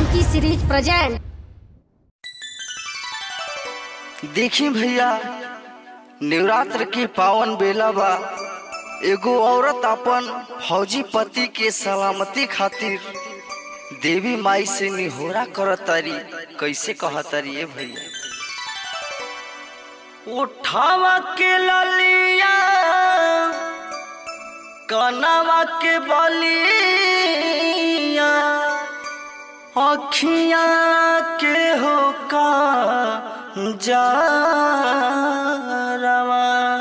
Janaki series present देखी भैया नवरात्र के पावन बेला बा एगो औरत अपन फौजी पति के सलामती खातिर देवी माई से निहोरा करतारी कैसे कहतारी ए भैया उठावा के ललिया कनावा के बलिया अखिया के हो का Jarawa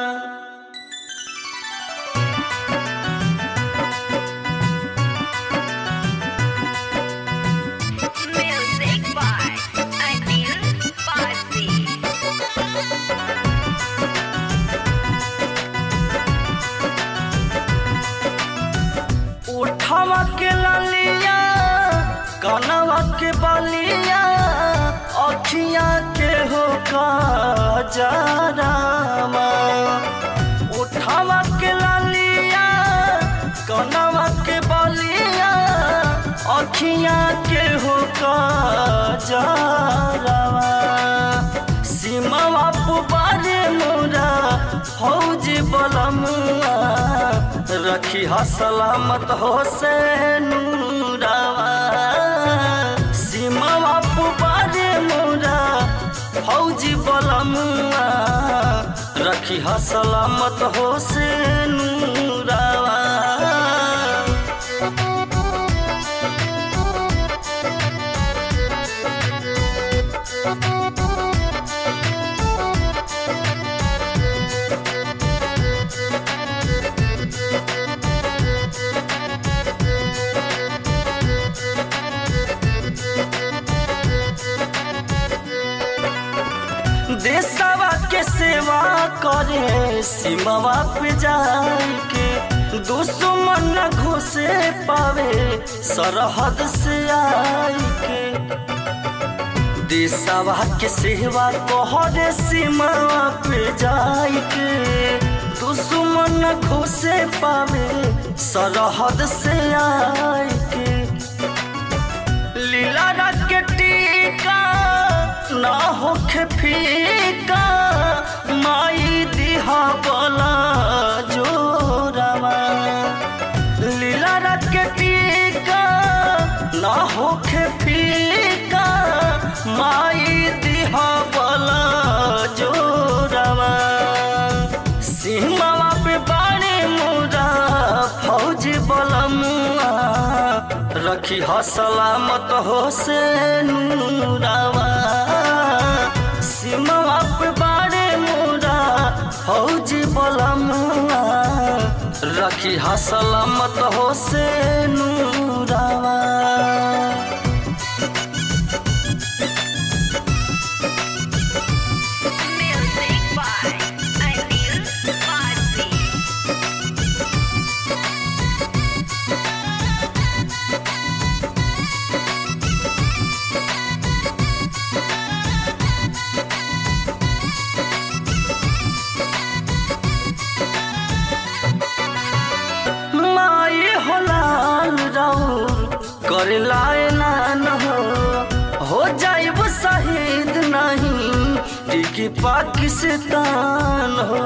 Music by Anil Basi. उठावा के ललिया कनवा के बलिया अखिया के हो का जारामा उठावा के ललिया कनवा के बलिया अखिया के हो का जारामा सीमावा पुबारे मोरा फौज बलमुआ रखी हा सलामत हो से नूरावा सीमावा पुबारे मोरा फौज बलमुआ रखी हा सलामत हो से नूरावा देशवा के सेवा करे सीमावा पे जाए के दुश्मन न घुसे पावे सरहद से आए के देशवा के सेवा कहरे सीमावा पे जाए के दुश्मन न घुसे पावे सरहद से आए के लीला रख के टीका ना होखे फीका माई दिहा बोला जोरावा लीला रख के टीका ना होखे फीका माई दिहा बोला जोरावा सीमावा पे बाणे मोरा फौज बलमुआ रखी ह सलामत हो से नूरावा सीमावा पे बाणे मोरा फौज बलमुआ रखी ह सलामत हो से नूरावा Music by Anil Basi. माई हो लाल राउर कर लाए नान हो हो जाइब शहीद नहीं टिकी पाकिस्तान हो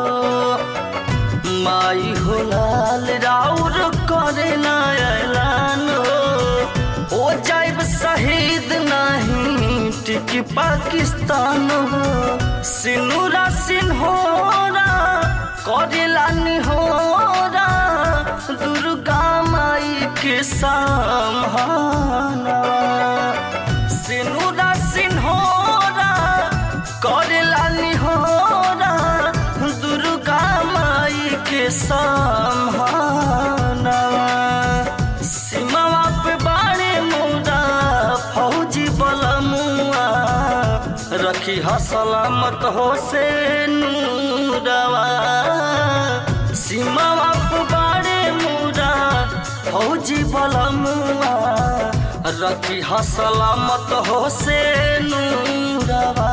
माई हो लाल राउर करे ना ऐलान हो हो जाइब शहीद नहीं टिकी पाकिस्तान हो सिनुरा सिन्होरा करेला निहोरा दुर्गा माई के सामहाना सिनुरा सिन्होरा करेला निहोरा दुर्गा माई के सामहाना सीमावा पे बाड़े मोरा फौजी बलमुआ रखी ह सलामत हो से नूरवा सीमावा पे बाड़े मोरा फौजी बलमुआ रखी ह सलामत हो से नूरवा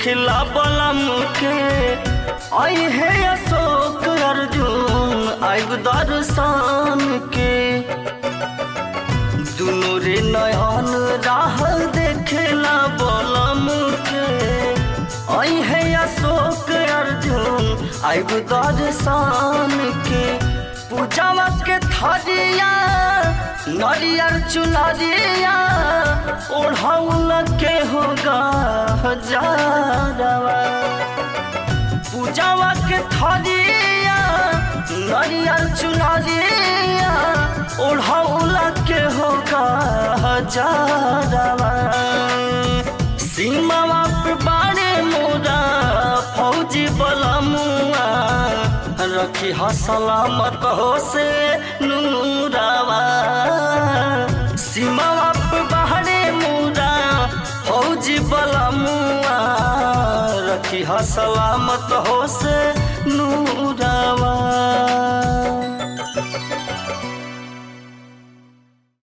देखला बलम के आई है अशोक अर्जुन आयु दर्शन के दुनो रे नयन राह देखेला बलम के आई है अशोक अर्जुन आयु दर्शन के पूजावा के थरिया नरियर चुनरिया ओढ़ौल के होगा हजारवा पूजावा के थरिया नरियर चुनरिया ओढ़ौल के होगा हजारवा सीमावा पे बाड़े मोरा फौजी बलमुआ रखी ह सलामत हो से नूरावा सीमावा पे बाड़े मोरा फौजी बलमुआ रखी ह सलामत हो से नूरावा